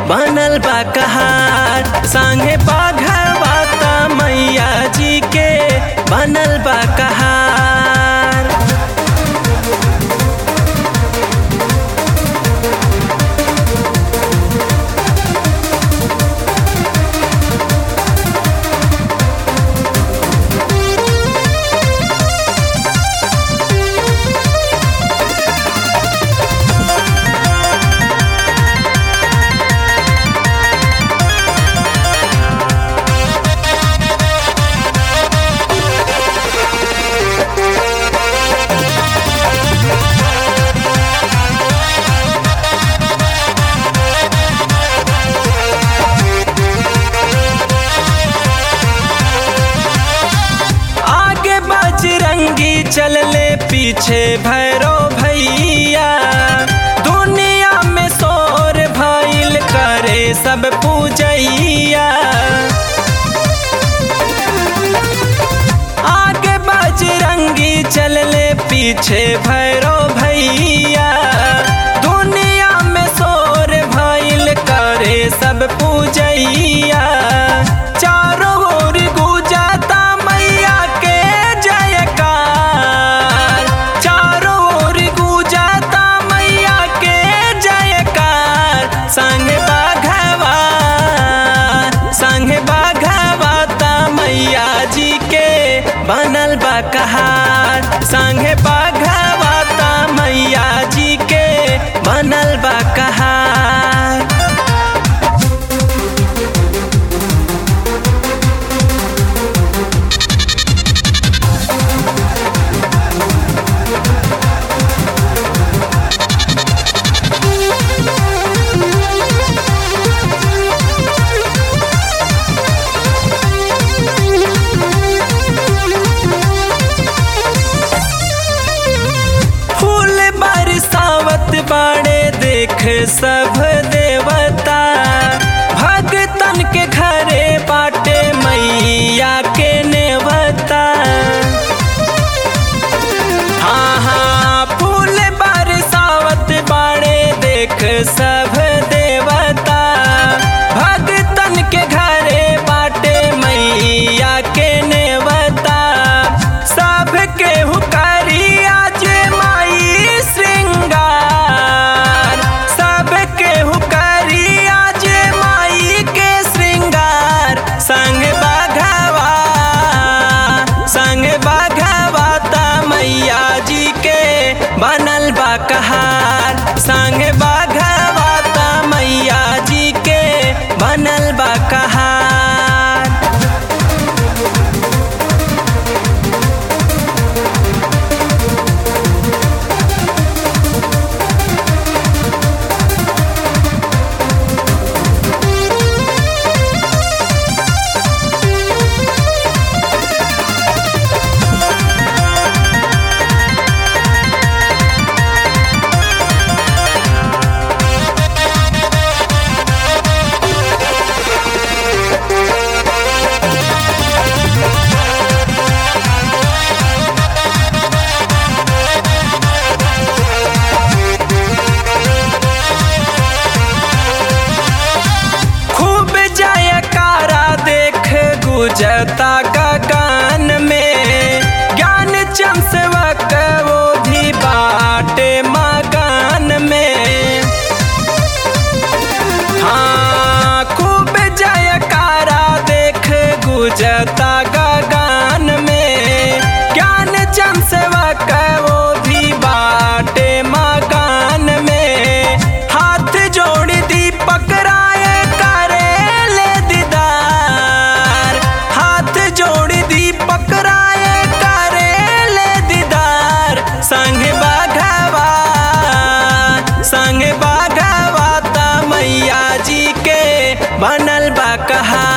बनल बा कहार संगे बाघवा त मैया जी के बनल बा कहार आगे बजरंगी चलले पीछे भैरो भैया दुनिया में शोर भइल करे सब पूजैया आगे बजरंगी चलले पीछे भैरो भैया दुनिया में शोर भइल करे सब पूजैया चारों ओर गुजाता मैया के जयकार चारों ओर गुजाता मैया के जयकार संग बाघवा संग बाघवा ता मैया जी के बनल बा कहार संग बाघवा ता मैया जी के बनल बा कहार फूल बरसावत बाड़े देख सब देवता भगतन के घरे बाटे मैया के नेवता हाँ हाँ फूल बरसावत बाड़े देख सब देवता भगतन के घरे बाटे मैया के नेवता सब के हुकारी आज माई श्रृंगार सब के हुकारी आज माई के श्रृंगार संग बाघवा संग बाघवा ता मैया जी के बनल बा कहार संग बाघवा ता मैया जी के बनल बा कहार खूब जयकारा देख गुजता गगन में ज्ञान चमसवक वो भी बाटे मगन में हाँ खूब जयकारा देख गुजता गगन में ज्ञान चमसवक वो भी बाटे मगन में हाथ जोड़ दीपक राय करे ले दीदार हाथ जोड़ दीपक राय करे ले दीदार संग बाघवा संग बाघवा ता मैया जी के बनल बा कहा